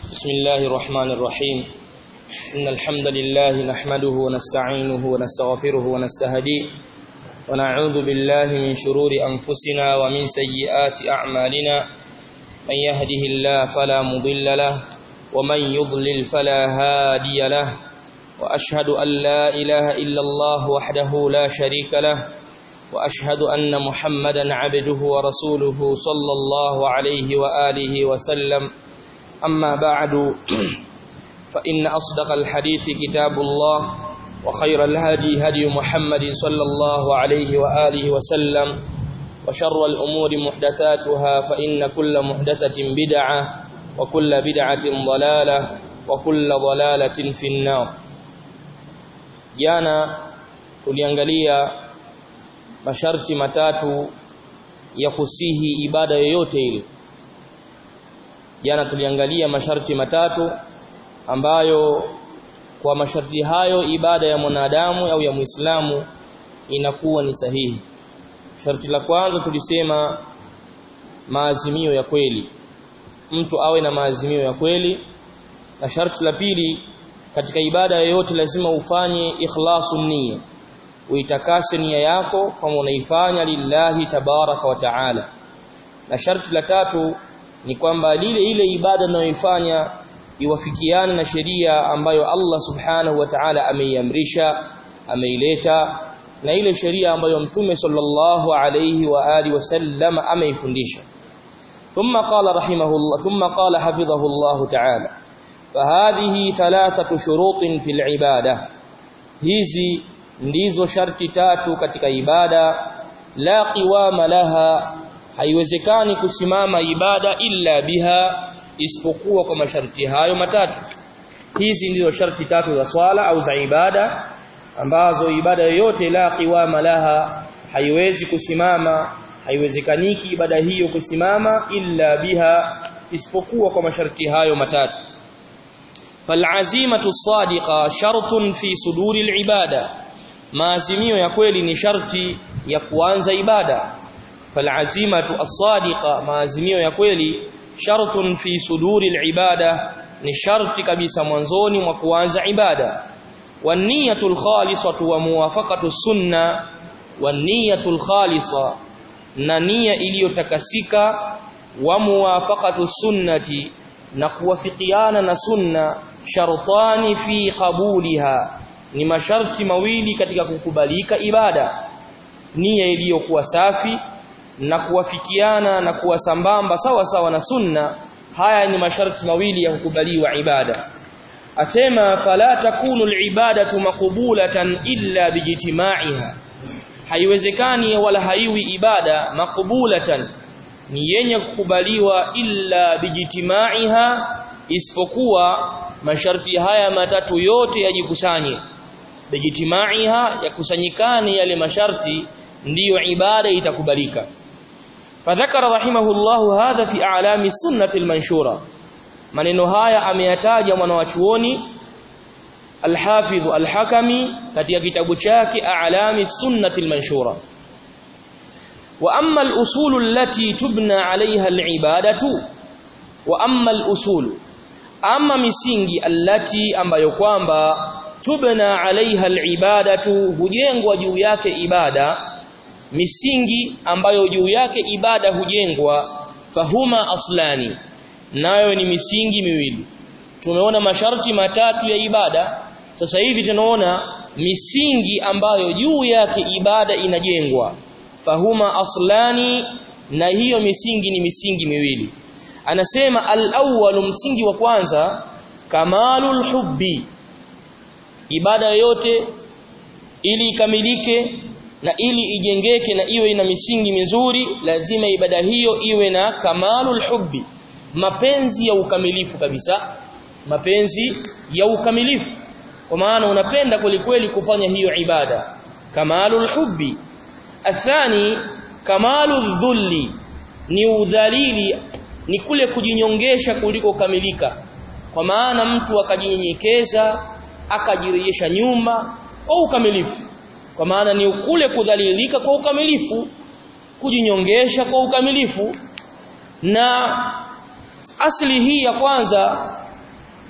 بسم الله الرحمن الرحيم إن الحمد لله نحمده ونستعينه ونستغفره ونستهديه ونعوذ بالله من شرور أنفسنا ومن سيئات أعمالنا من يهده الله فلا مضل له ومن يضلل فلا هادي له وأشهد أن لا إله إلا الله وحده لا شريك له وأشهد أن محمدا عبده ورسوله صلى الله عليه وآله وسلم أما بعد فإن أصدق الحديث كتاب الله وخير الهدي هدي محمد صلى الله عليه وآله وسلم وشر الأمور محدثاتها فإن كل محدثة بدعة وكل بدعة ضلالة وكل ضلالة في النار jana tuliangalia masharti matatu ya kusihi ibada yoyote ile jana tuliangalia masharti matatu ambayo kwa masharti hayo ibada ya mwanadamu au ya Muislamu inakuwa ni sahihi sharti la kwanza tulisema maazimio ya kweli mtu awe na maazimio ya kweli na sharti la pili katika ibada yoyote lazima ufanye ikhlasun niyya uitakase nia yako kama unaifanya lillahi tabaraka wa taala na sharti la tatu ni kwamba lile ile ibada unayoifanya iwafikiane na sheria ambayo Allah subhanahu wa ta'ala ameiamrisha ameileta na ile sheria ambayo mtume sallallahu alayhi wa alihi wasallam ameifundisha thumma qala rahimahullah thumma qala hafidhahullah ta'ala فهذه ثلاثه شروط في العباده hizi ndizo sharti tatu katika ibada la qiwama laha haiwezekani kusimama ibada illa biha isipokuwa kwa masharti hayo matatu hizi ndizo sharti tatu za swala au za ibada ambazo ibada yoyote la qiwama laha haiwezi kusimama haiwezekaniki ibada hiyo kusimama illa biha isipokuwa kwa masharti hayo matatu فالعزيمه الصادقه شرط في صدور العباده maazimio ya kweli ni sharti ya kuanza ibada falazimatu as-sadiqa maazimio ya kweli shartun fi suduri al-ibada ni sharti kabisa mwanzoni mwa kuanza ibada waniyatu al-khalisatu wa muwafaqatu sunna waniyatu al-khalisa na nia iliyotakasika wa muwafaqatu sunnati na kuwafikiana na sunna shartani fi qabuliha ni masharti mawili katika kukubalika ibada nia iliyokuwa safi na kuwafikiana na kuwa sambamba sawa sawa na sunna haya ni masharti mawili ya kukubaliwa ibada asema fala takunu alibadatu maqbulatan illa bijtimaiha haiwezekani wala haiwi ibada maqbulatan ni yenye kukubaliwa illa bijtimaiha isipokuwa masharti haya matatu yote yajikusanye bijtimaiha yakusanyikane yale masharti ndiyo ibada itakubalika fadhakara rahimahullahu hadha fi a'lami sunnati almanshura maneno haya ameyataja mwanawachuoni alhafidh alhakami katika kitabu chake a'lami sunnati almanshura wa amma al-usul allati tubna 'alayha al-ibadatu wa amma al-usul ama misingi allati ambayo kwamba tubna alaiha alibadatu hujengwa juu yake ibada misingi ambayo juu yake ibada hujengwa fahuma aslani nayo ni misingi miwili tumeona masharti matatu ya ibada sasa hivi tunaona misingi ambayo juu yake ibada inajengwa fahuma aslani na hiyo misingi ni misingi miwili anasema al-awwal msingi wa kwanza kamalul hubbi ibada yote ili ikamilike na ili ijengeke na iwe ina misingi mizuri lazima ibada hiyo iwe na kamalul hubbi mapenzi ya ukamilifu kabisa mapenzi ya ukamilifu kwa maana unapenda kwelikweli kufanya hiyo ibada kamalul hubbi athani kamalul dhulli ni udhalili ni kule kujinyongesha kuliko kamilika kwa maana mtu akajinyenyekeza akajirejesha nyuma kwa ukamilifu kwa maana ni kule kudhalilika kwa ukamilifu kujinyongesha kwa ukamilifu na asli hii ya kwanza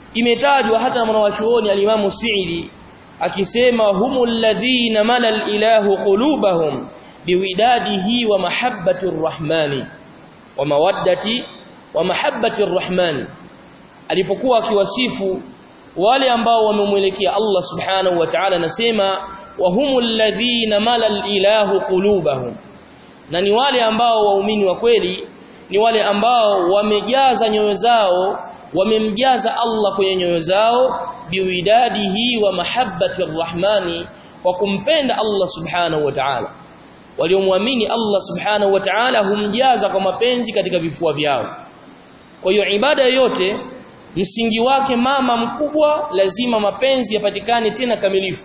imetajwa hata na mwanachuoni alimamu Sa'idi akisema humul ladhina malal ilahu qulubahum biwidadihi wa mahabbati arrahmani wa mawaddati wa mahabbati arrahmani alipokuwa akiwasifu wale ambao wamemwelekea Allah subhanahu wa ta'ala anasema wa humul ladhina malal ilahu qulubahum na ni wale ambao waumini wa kweli ni wale ambao wamejaza nyoyo zao wamemjaza Allah kwenye nyoyo zao biwidadihi wa mahabbati arrahmani wa kumpenda Allah subhanahu wa ta'ala waliomwamini Allah subhanahu wa ta'ala humjaza kwa mapenzi katika vifua vyao kwa hiyo ibada yoyote msingi wake mama mkubwa lazima mapenzi yapatikane tena kamilifu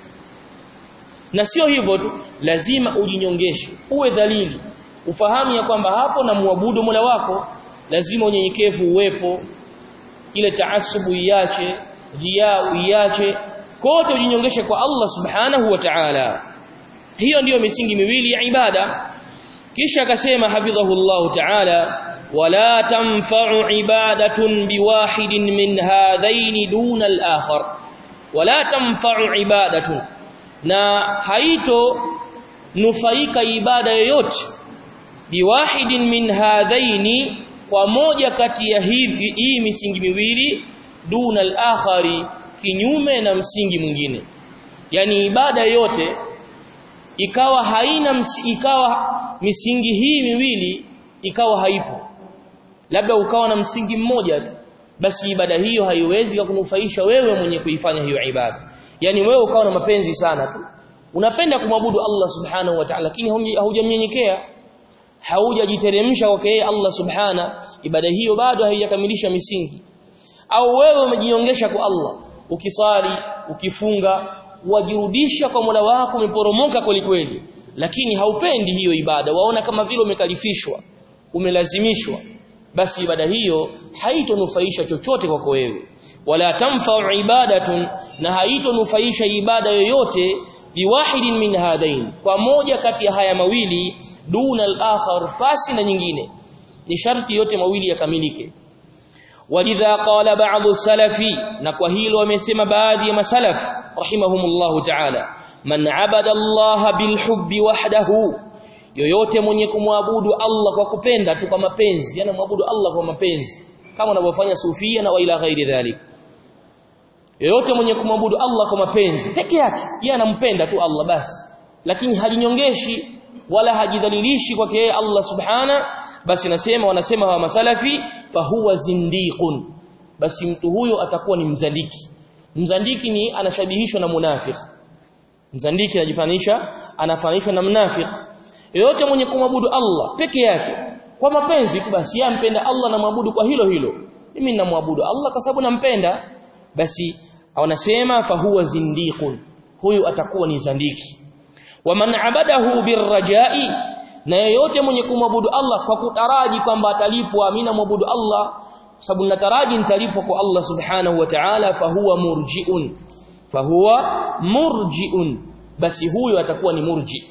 na sio hivyo tu lazima ujinyongeshe uwe dhalili ufahamu ya kwamba hapo na muabudu Mola wako lazima unyenyekevu uwepo ile taasubu iache ria iache kote ujinyongeshe kwa Allah subhanahu wa ta'ala hiyo ndiyo misingi miwili ya ibada kisha akasema hafidhahullahu ta'ala wala tanfa'u ibadatun biwahidin min hadhaini duna al-akhar wala tanfa'u ibadatun na haito nufaika ibada yoyote biwahidin min hadhaini kwa moja kati ya hivi hii misingi miwili duna al-akhari kinyume na msingi mwingine yani ibada yote ikawa haina msi, ikawa misingi hii miwili ikawa haipo labda ukawa na msingi mmoja tu basi ibada hiyo haiwezi kukunufaisha wewe mwenye kuifanya hiyo ibada yani wewe ukawa na mapenzi sana tu unapenda kumwabudu Allah subhanahu wa ta'ala lakini haujamnyenyekea haujajiteremsha kwake yeye Allah subhana ibada hiyo bado haijakamilisha misingi au wewe umejiongesha kwa Allah ukisali ukifunga wajirudisha kwa Mola wako umeporomoka kweli kweli lakini haupendi hiyo ibada waona kama vile umekalifishwa umelazimishwa basi ibada hiyo haitonufaisha chochote kwako wewe wala tamfa'u ibadatun na haitonufaisha ibada yoyote biwahidin min hadain kwa moja kati ya haya mawili duna al-akhar fasi na nyingine ni sharti yote mawili yakamilike walidha qala ba'd salafi na kwa hilo wamesema baadhi ya masalaf rahimahumullahu ta'ala man abada Allah bilhubbi wahdahu yoyote mwenye kumwabudu Allah kwa kupenda tu kwa mapenzi yani muabudu Allah kwa mapenzi kama wanavyofanya sufia na waila ghairi dhalik yoyote mwenye kumwabudu Allah kwa mapenzi peke yake yeye anampenda tu Allah basi lakini hajinyongeshi wala hajidhalilishi kwake yeye Allah subhana basi nasema wanasema hawa masalafi fahuwa zindiqun basi mtu huyo atakuwa ni mzandiki mzandiki ni anashabihishwa na munafiki mzandiki anajifanisha anafanishwa na mnafiki yoyote mwenye kumwabudu Allah peke yake kwa mapenzi tu basi yeye ampenda Allah na mwabudu kwa hilo hilo mimi ninamwabudu Allah kwa sababu nampenda basi wanasema fahuwa zindiqun huyu atakuwa ni zandiki waman abadahu birrajai na yeyote mwenye kumwabudu Allah kwa kutaraji kwamba atalipwa amina mwabudu Allah sababu nataraji nitalipwa kwa Allah subhanahu wa ta'ala fahuwa murjiun fahuwa murjiun basi huyo atakuwa ni murji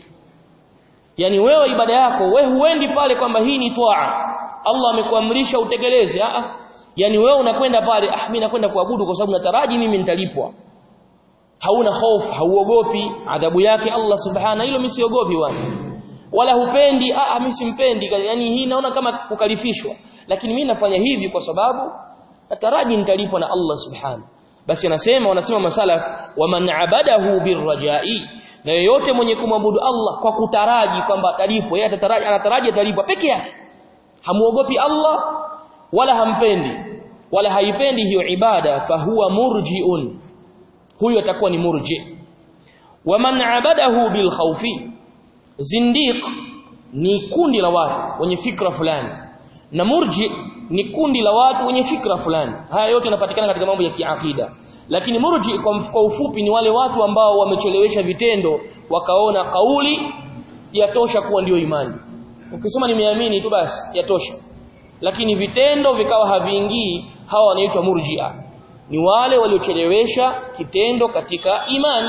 yani wewe ibada yako wewe huendi pale kwamba hii ni toa Allah amekuamrisha utekeleze ah yani wewe unakwenda pale ah mimi nakwenda kuabudu kwa sababu nataraji mimi nitalipwa hauna hofu hauogopi adhabu yake Allah subhana hilo mimi siogopi bwana wala hupendi ah mimi simpendi yani hii naona kama kukalifishwa lakini mimi nafanya hivi kwa sababu nataraji nitalipwa na Allah subhana basi anasema wanasema masalaf waman abadahu birrajai na yeyote mwenye kumwabudu Allah kwa kutaraji kwamba atalipwa yeye atataraji anataraji atalipwa peke yake hamuogopi Allah wala hampendi wala haipendi hiyo ibada fahuwa murjiun huyo atakuwa ni murji waman abadahu bil khawfi zindiq ni kundi la watu wenye fikra fulani na murji ni kundi la watu wenye fikra fulani haya yote yanapatikana katika mambo ya kiakida lakini murji kwa ufupi ni wale watu ambao wamechelewesha vitendo wakaona kauli yatosha kuwa ndiyo imani ukisema nimeamini tu basi yatosha lakini vitendo vikawa haviingii hawa wanaitwa murji'a ni wale waliochelewesha kitendo katika imani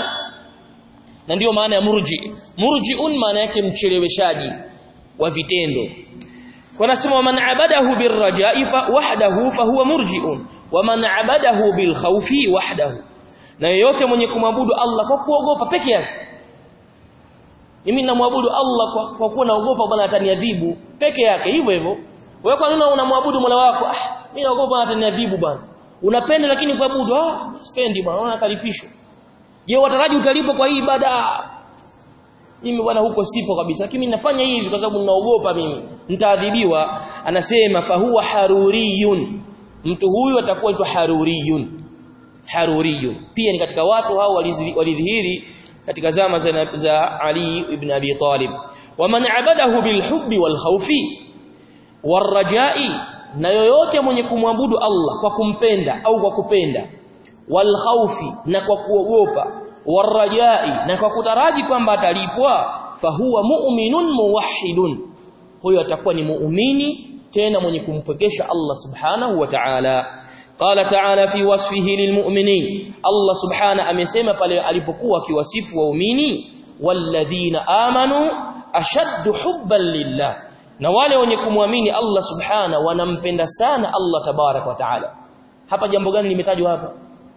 na ndiyo maana ya murji murjiun maana yake mcheleweshaji wa vitendo wanasema man abadahu birraja'i fa wahdahu fa huwa murji'un waman abadahu bil khawfi wahdahu na yeyote mwenye kumwabudu Allah kwa kuogopa peke yake mimi namwabudu Allah kwa, kwa kuwa naogopa bwana ataniadhibu peke yake hivyo hivyo wewe kwa nini unamwabudu Mola wako ah mimi naogopa bwana ataniadhibu bwana unapenda lakini kuabudu ah sipendi bwana unaona kalifishwa je wataraji utalipo kwa hii ibada mimi bwana huko sipo kabisa lakini nafanya hivi kwa sababu ninaogopa mimi nitaadhibiwa anasema fahuwa haruriyun mtu huyu atakuwa aitwa haruriyun haruriyun pia ni katika watu hao walidhihiri katika zama za, za Ali ibn Abi Talib waman abadahu bilhubbi walkhawfi warajai na yoyote mwenye kumwabudu Allah kwa kumpenda au kwa kupenda walkhawfi na kwa kuogopa warajai na kwa kutaraji kwamba atalipwa fahuwa mu'minun muwahhidun huyo atakuwa ni muumini tena mwenye kumpekesha Allah subhanahu wa ta'ala qala ta'ala fi wasfihi lilmu'minin Allah subhanahu amesema pale alipokuwa akiwasifu waumini walladhina amanu ashaddu hubban lillah na wale wenye kumwamini Allah subhanahu wanampenda sana Allah tabarak wa ta'ala hapa jambo gani limetajwa hapa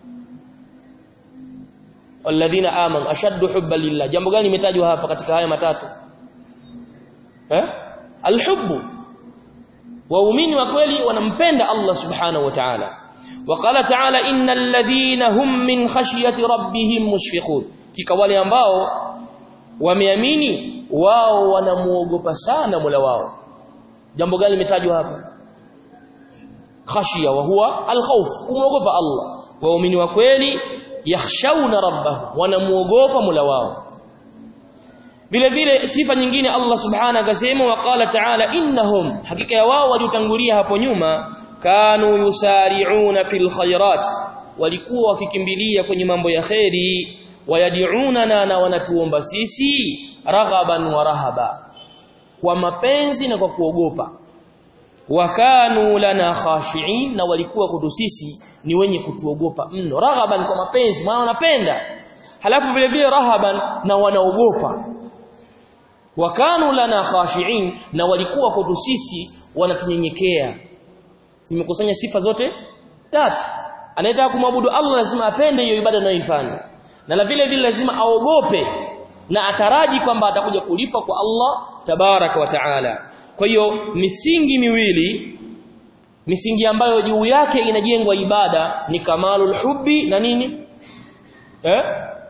walladhina amanu ashaddu hubban lillah jambo gani limetajwa hapa katika haya matatu eh alhubbu waumini wa kweli wanampenda Allah subhanahu wa ta'ala وقال تعالى ان الذين هم من خشيه ربهم مشفقون kika wale ambao wameamini wao wanamuogopa sana Mola wao jambo gani limetajwa hapa khashia wa huwa alkhawf kumuogopa Allah waumini wa kweli yakhshawna rabbahum wanamuogopa Mola wao vile vile sifa nyingine Allah subhanahu akasema waqala ta'ala innahum hakika ya wao waliotangulia hapo nyuma kanu yusari'una fil khairat walikuwa wakikimbilia kwenye mambo ya khairi wayad'unana na wanatuomba sisi raghaban wa rahaba kwa mapenzi na kwa kuogopa wakanu lana khashi'in na walikuwa kutu sisi ni wenye kutuogopa mno raghaban kwa mapenzi maana wanapenda halafu vile vile rahaban na wanaogopa wakanu lana khashi'in na walikuwa kwetu sisi wanatunyenyekea zimekusanya sifa zote tatu anayetaka kumwabudu Allah lazima apende hiyo ibada anayoifanya na la vile vile lazima aogope na ataraji kwamba atakuja kulipa kwa Allah tabaraka wa taala kwa hiyo misingi miwili misingi ambayo juu yake inajengwa ibada ni kamalul hubbi na nini eh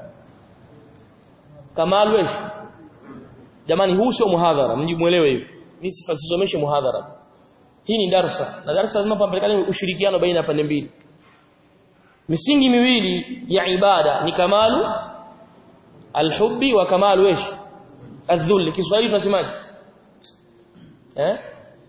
kamalul jamani huu sio muhadhara mjimuelewe hivi mimi sifasisomeshe muhadhara hii ni darsa na darsa lazima pampelekane ushirikiano baina ya pande mbili misingi miwili ya ibada ni kamalu alhubbi wa kamalu ish adhull Kiswahili tunasemaje eh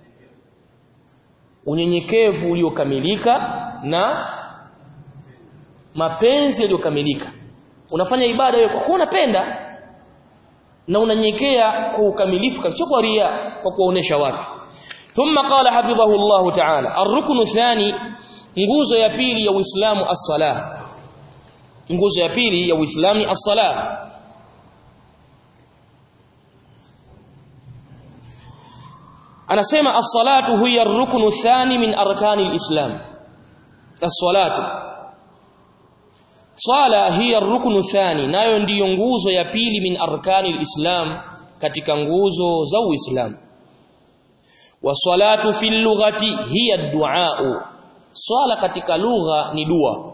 unyenyekevu uliokamilika na mapenzi yaliyokamilika unafanya ibada wewe kwa kuwa unapenda na unanyekea kwa ukamilifu kabisa kwa ria kwa kuonesha watu thumma qala hafidhahu Allah ta'ala ar-ruknu thani nguzo ya pili ya Uislamu as-salah nguzo ya pili ya Uislamu as-salah anasema as-salatu hiya ar-ruknu thani min arkani al-islam as-salatu swala hiya ar-ruknu thani nayo ndiyo nguzo ya pili min arkani al-islam katika nguzo za uislamu wasalatu fil lughati hiya ad-du'a swala katika lugha ni dua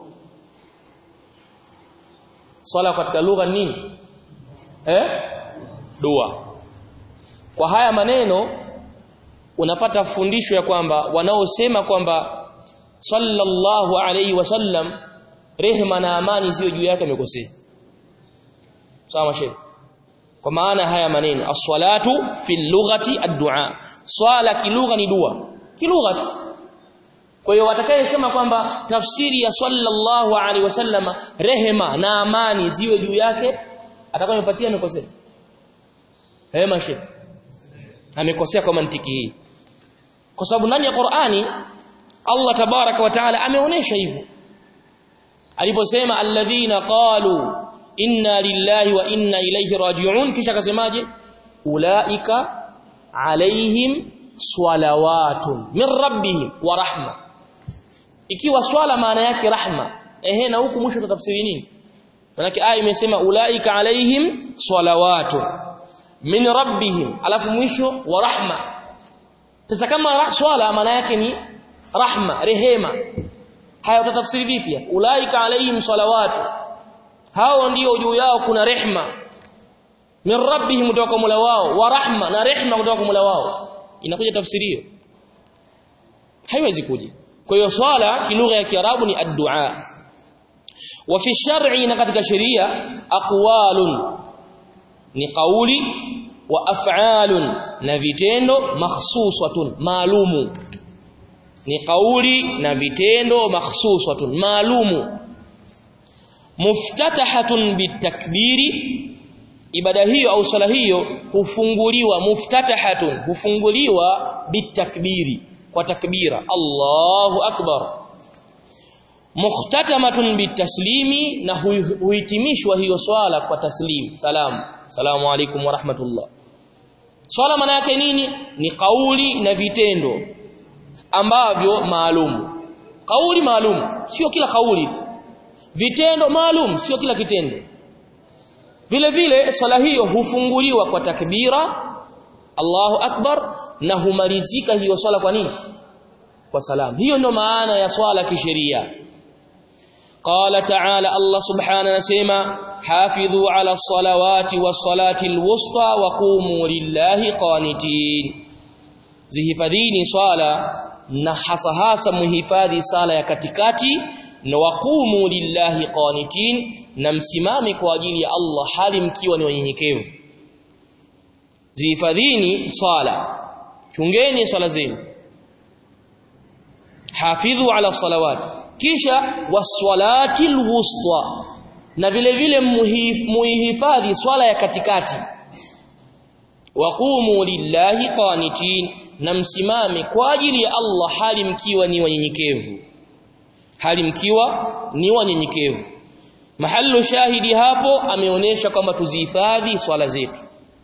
swala katika lugha nini eh dua kwa haya maneno unapata fundisho ya kwamba wanaosema kwamba sallallahu alayhi wasallam rehema na amani ziwe juu yake amekosea sawa shehe kwa maana haya maneno as-salatu fil lughati ad-du'a swala kilugha ni dua kilugha tu kwa hiyo watakayesema kwamba tafsiri ya sallallahu alaihi wasallama rehema na amani ziwe juu yake atakuwa amepatia amekosea hema shehe amekosea kwa mantiki hii kwa sababu ndani ya Qur'ani Allah tabaraka wa taala ameonesha hivyo aliposema alladhina qalu inna lillahi wa inna ilayhi raji'un kisha akasemaje ulaika alaihim salawatun min rabbihim wa rahma ikiwa swala maana yake rahma ehe na huku mwisho tutafsiri nini manake aya imesema ulaika alaihim salawatu min rabbihim alafu mwisho wa rahma sasa kama swala maana yake ni rahma rehema haya utatafsiri vipi ulaika alaihim salawatu hao ndio juu yao kuna rehma min rabbihim kutoka Mola wao wa rahma na rehma kutoka kwa Mola wao inakuja tafsiri hiyo haiwezi kuja kwa hiyo swala kilugha ya kiarabu ni ad-du'a wa fi shar'i na katika sheria aqwalun ni kauli wa af'alun na vitendo makhsusatun maalumu ni kauli na vitendo makhsusatun maalumu muftatahatun bitakbiri ibada hiyo au sala hiyo hufunguliwa muftatahatun hufunguliwa bitakbiri kwa takbira Allahu akbar mukhtatamatun bitaslimi na huhitimishwa hiyo swala kwa taslim salam salamu alaykum wa rahmatullah swala maana yake nini ni kauli na vitendo ambavyo maalum kauli maalum sio kila kauli tu vitendo maalum sio kila kitendo vile vile swala hiyo hufunguliwa kwa takbira Allahu akbar na humalizika hiyo swala kwa nini kwa salam hiyo ndio maana ya swala kisheria قال تعالى الله سبحانه نسيما حافظوا على الصلوات والصلاة الوسطى وقوموا لله قانتين zihifadhini swala na hasa hasa muhifadhi sala ya katikati na waqumu lillahi qanitin na msimame kwa ajili ya Allah hali mkiwa ni wanyenyekevu zihifadhini swala chungeni swala zenu hafidhu ala salawat kisha waswalati alwusta na vile vile muhifadhi swala ya katikati waqumu lillahi qanitin na msimame kwa ajili ya Allah hali mkiwa ni wanyenyekevu hali mkiwa ni wanyenyekevu mahallu shahidi hapo ameonyesha kwamba tuzihifadhi swala zetu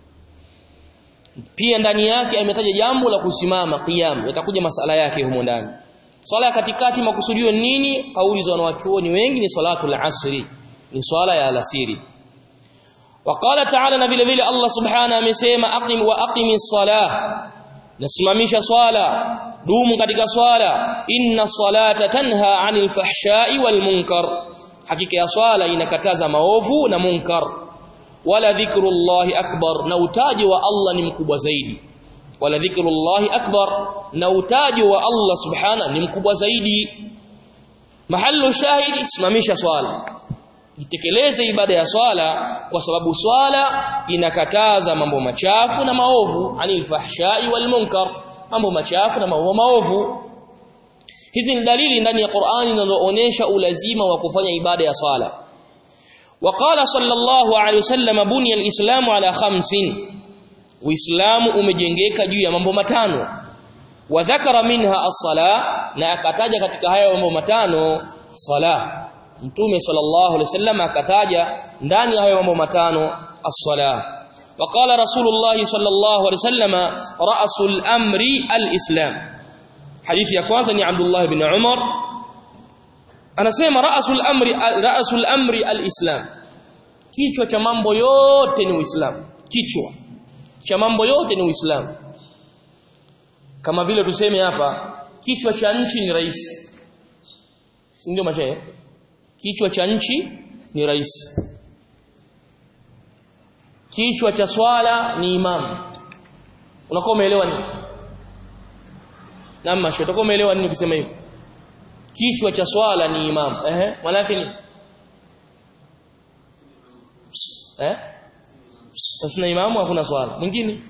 pia ndani yake ametaja jambo la kusimama qiyam yatakuja masala yake humo ndani swala ya katikati makusudio nini kauli za wanawachuoni wengi ni salatul asri ni swala ya alasiri وقال تعالى na vile vile Allah subhanahu amesema aqim wa aqimis salah nasimamisha swala dumu katika swala inna salata tanha anil fahsha'i wal munkar hakika ya swala inakataza maovu na munkar wala dhikrullahi akbar na utaji wa Allah ni mkubwa zaidi wala dhikrullahi akbar na utaji wa Allah subhana ni mkubwa zaidi mahallu shahidi simamisha swala itekeleze ibada ya swala kwa sababu swala inakataza mambo machafu na maovu anil fahshai wal munkar mambo machafu na mambo maovu hizi ni dalili ndani ya Qur'ani zinazoonesha ulazima wa kufanya ibada ya swala وقال صلى الله عليه وسلم بني الإسلام على خمس Uislamu umejengeka juu ya mambo matano wa dhakara minha as-sala na akataja katika hayo mambo matano sala Mtume sallallahu alaihi wasallam akataja ndani ya hayo mambo matano as-sala وقال رسول الله صلى الله عليه وسلم رأس الأمر الإسلام حديث ya kwanza ni Abdullah ibn Umar anasema ra'sul amri ra'sul amri al-islam kichwa cha mambo yote ni uislamu kichwa cha mambo yote ni uislamu kama vile tuseme hapa kichwa cha nchi ni rais si ndio mashaye kichwa cha nchi ni rais kichwa cha swala ni imam unakuwa umeelewa nini na mashaye utakuwa umeelewa nini ukisema hivyo kichwa cha swala ni imam ehe maana yake ni eh sasa imamu hakuna swala mwingine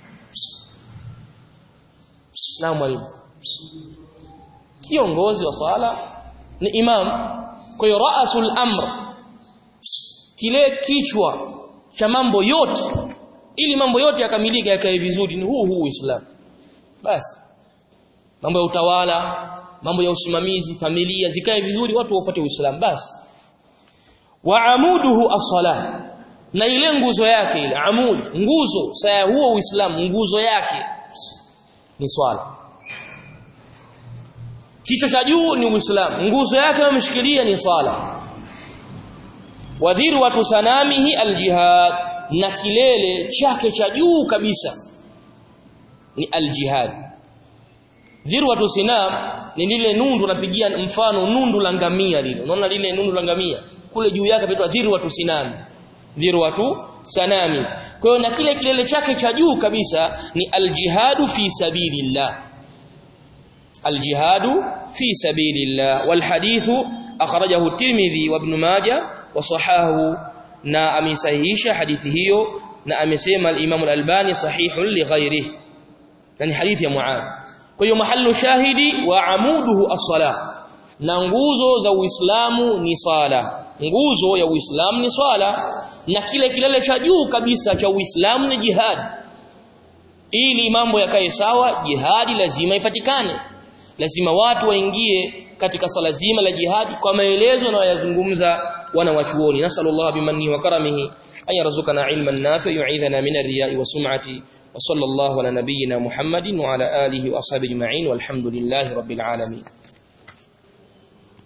na mwalimu kiongozi wa swala ni imam kwa hiyo raasul amr kile kichwa cha mambo yote ili mambo yote yakamilike yakae vizuri ni huu huu Uislamu basi mambo ya utawala mambo ya usimamizi familia zikae vizuri watu wafuate Uislamu basi wa amuduhu as-salah na ile nguzo yake ile amud nguzo saya huo Uislamu nguzo yake ni swala kichwa cha juu ni Uislamu nguzo yake ameshikilia ni sala wadhirwatu sanamihi aljihad na kilele chake cha juu kabisa ni aljihad dhirwatu sinam ni lile nundu napigia mfano nundu la ngamia lile unaona lile nundu la ngamia kule juu yake pinaitwa dhirwatu sinam dhirwatu sanami kwa hiyo na kile kilele chake cha juu kabisa ni aljihadu fi sabilillah aljihadu fi sabilillah walhadithu akhrajahu tirmidhi wa ibn majah wa sahahu na amesahihisha hadithi hiyo na amesema al-Imam al-Albani sahihun li ghairihi yani hadithi ya Muadh kwa hiyo mahallu shahidi wa amuduhu as-salah na nguzo za Uislamu ni sala nguzo ya Uislamu ni swala na kile kilele cha juu kabisa cha Uislamu ni jihad ili mambo yakae sawa jihadi lazima ipatikane lazima watu waingie katika swala zima la jihadi kwa maelezo na wayazungumza wana wachuoni nasallallahu bimanni wa karamihi an yarzuqana ilman nafi' yu'idhana min ar-riya'i wa sum'ati wa sallallahu ala nabiyyina muhammadin wa ala alihi wa ashabihi ajma'in walhamdulillahi rabbil alamin